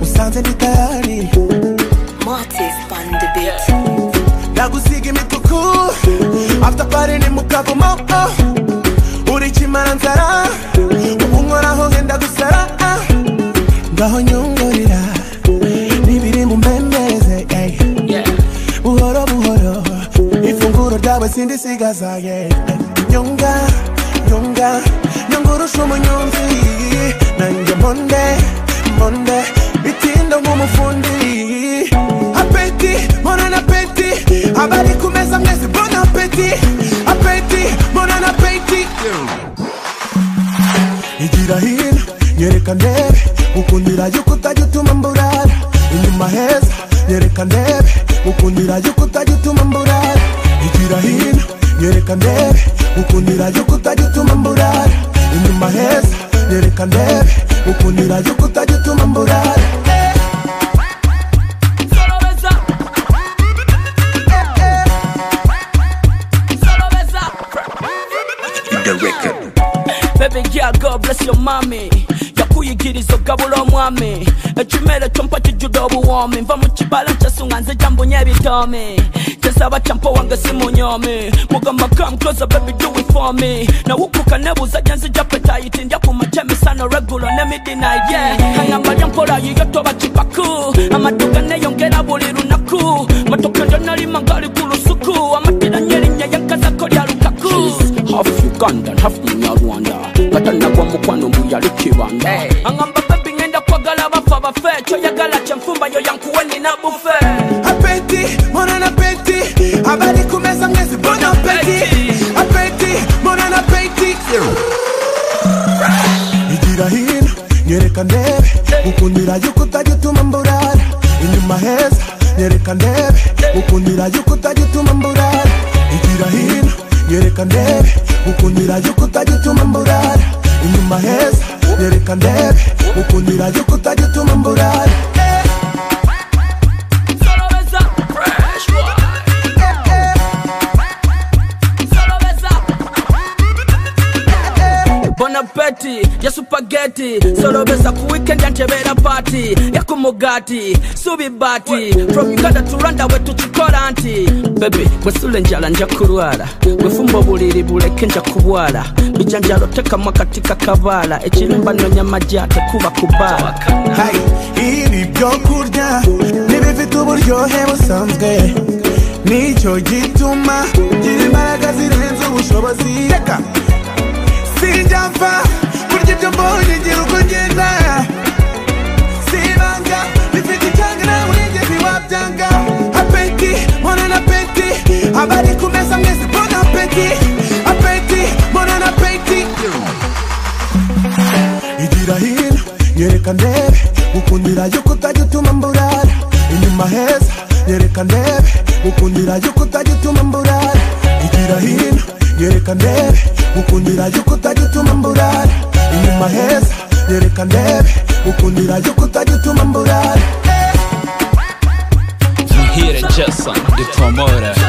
nisanze ndi tayari Martis on the beat. ndagusiga imituku after party ni mu kavumo oh. uri kimaranzara ubu nkoraho ngenda gusara ah. ngaho nyungurira n'ibiri mu mbembeze ey. buhoro buhoro ifunguro ryawe sindisigaza ye nyunga nyunga nyungurusha umunyonzi nanjye monde monde bitinda nk'umufundi apeti mbona na peti abari ku meza mwese mbona apeti apeti mbona na peti igira hino nyereka ndebe gukundira yuko utajya utuma mburara inyuma heza nyereka ndebe gukundira yuko utajya utuma mburara igira hino nyereka ndebe gukundira yuko utajya utuma mburara inyuma heza nyereka ndebe gukundira yuko utajya utuma mburara Solo besa. Solo besa. Baby girl, God bless your mommy yakuyigiriza ogabula omwami ekimere kyompa kijjudde obuwoomi nva mu kibala kyasunga nze gyambunye ebitoomi kyesaba kyampa wange simunyomi mugamba come closer baby do it for me nawukuka nebuuza gye nzija petayiti ndya ku makya emisano regulo ne midnight yeah ayamba lyampola yiyo toba kipaku amaduka neyongera buli lunaku matoke ndyanalima ngali ku lusuku amatiranye erinnya yankazako lya lukaku half Uganda, half Munyarwanda. Kata nagwa mukwano muyali kibanda. Hey. Angamba baby ngenda kwagala bafa bafe, kyoyagala kyenfumba yo yankuweni na bufe. apeti mbona na peti habari kumeza mwezi mbona peti apeti mbona na peti igira hino nyereka ndebe gukundira yuko utajya utuma mburara inyuma heza nyereka ndebe gukundira yuko utajya utuma mburara igira hino nyereka ndebe gukundira yuko utajya utuma mburara inyuma heza nyereka ndebe gukundira yuko utajya utuma mburara Solo besa. Fresh one. Solo besa. Bona Betty, ya supageti solobesa ku weekend yantebera party yakumugati subi bati from uganda to rwanda we tukikola nti bebe bwesula enjala nja kulwala bwefumba obuliri buleke nja kubwala bijanjalo tekamu akati kakabaala ekirimba nonya majja tekuba kubaala Hey, ibi byo kurya ntibifite uburyohe busanzwe nicyo gituma ngira imbaraga zirenze ubushobozi reka sinjya mfa kurya ibyo mbonye ngira uko ngenda sibanga bifite icyanga nawe nigeze wabyanga apeti mbona na peti abari ku meza mwese mbona apeti apeti mbona na peti igira hino nyereka ndebe gukundira yuko utajya utuma mburara inyuma heza nyereka ndebe gukundira yuko utajya utuma mburara igira hino nyereka ndebe gukundira yuko utajya utuma mburara inyuma heza nyereka ndebe gukundira yuko utajya utuma mburara From here Jason, the promoter.